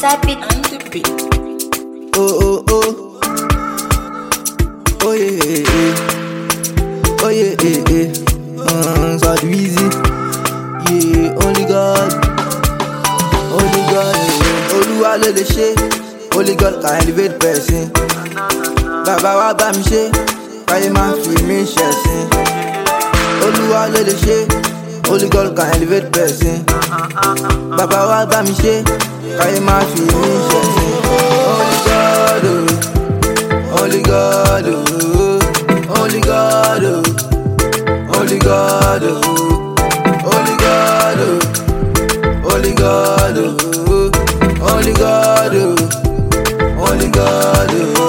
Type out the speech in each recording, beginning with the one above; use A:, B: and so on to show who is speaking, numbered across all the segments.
A: Tap it on the beat.
B: Oh, oh, oh. Oh, yeah, yeah, yeah. Oh, yeah, yeah, yeah. Uh, so easy. Yeah, only God. Only God. Yeah. Olúwa ló lè ṣe. Only God can elevate person. Bàbá wa bá mi ṣe. Káyé máa fi mí ṣẹ̀sín. Olúwa ló lè ṣe. Only God can elevate person. Bàbá wa bá mi ṣe. Káyé máa fi mí ṣẹ̀sín. Only God, oh. Only God, oh. Only God, oh. Only God, oh. Only God, oh. Only God, oh. Only God, oh. Only God,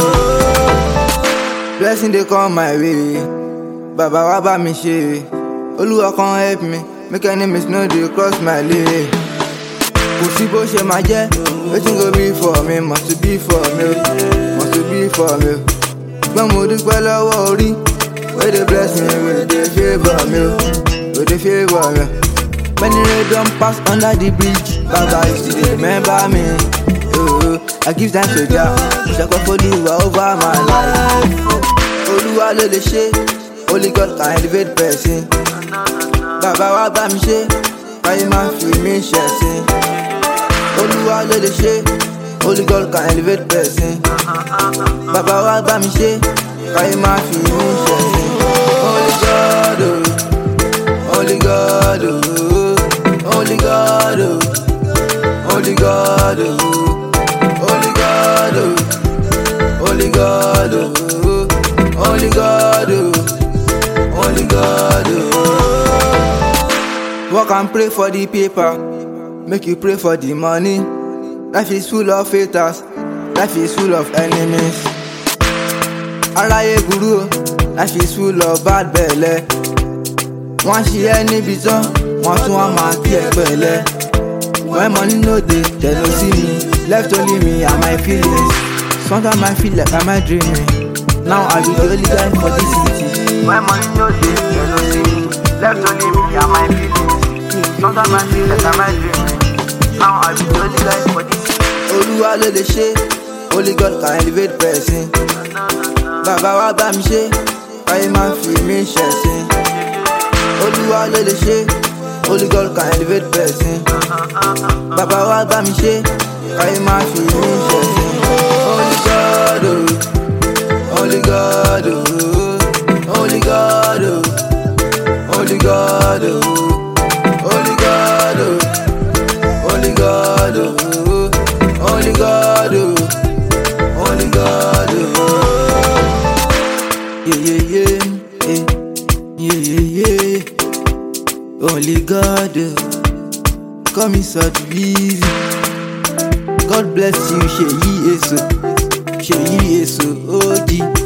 B: oh. Blessing dey come my way. Baba wa bá mi ṣe. Olúwa kan help me. Make enemies no dey cross my way. Kò sí bó ṣe máa jẹ́. Wetin go be for me must be for me. o, Must be for me. o. Ṣùgbọ́n mo dúpẹ́ lọ́wọ́ orí. Wey dey bless me, wey dey favour me. o, Wey dey favour me. Many rain don pass under the bridge. Baba you still dey remember me. Oh, I give thanks to Jah. Ṣàkóso Olúwa over my life. Olúwa ló lè ṣe. Only God can elevate person. Bàbá wa bá mi ṣe. Káyé máa fi mí ṣẹ̀sín. Olúwa ló lè ṣe. Only God can elevate person. Bàbá wa bá mi ṣe. Káyé máa fi mí ṣẹ̀sín. Only God o. Only God o. Only God o. Only God o. Only God o. Only God o. Only God o. Only God o. Work and pray for the paper. Make you pray for the money. Life is full of haters. Life is full of enemies. Aráyé burú o. Life is full of bad belle. Wọ́n ṣe ẹ́ níbi tán, wọ́n tún wá máa kí ẹ pẹ̀lẹ́. When money no dey, dem no see me. Left only me and my feelings. Sometimes I feel like I'm dreaming. Now I be the only guy for this city. When money no dey, dem no see me. Left only me and my feelings. Sometimes I feel like I'm dreaming. Now I be the only guy for this city. Olúwa ló lè ṣe, Only God can elevate person. Bàbá wa bá mi ṣe, káyé máa fi mí ṣẹ̀sín. Olúwa ló lè ṣe, Only God can elevate person. Bàbá wa bá mi ṣe, káyé máa fi mí ṣẹ̀sín. Only God o, Only God o, Only God o, Only God o, Only God o, Only God o, Only God o, Only God o. Yeah, yeah, yeah, yeah, yeah, yeah, yeah. Only God, uh, call me so easy. God bless you, Sheyi Eso, Sheyi Eso, OG.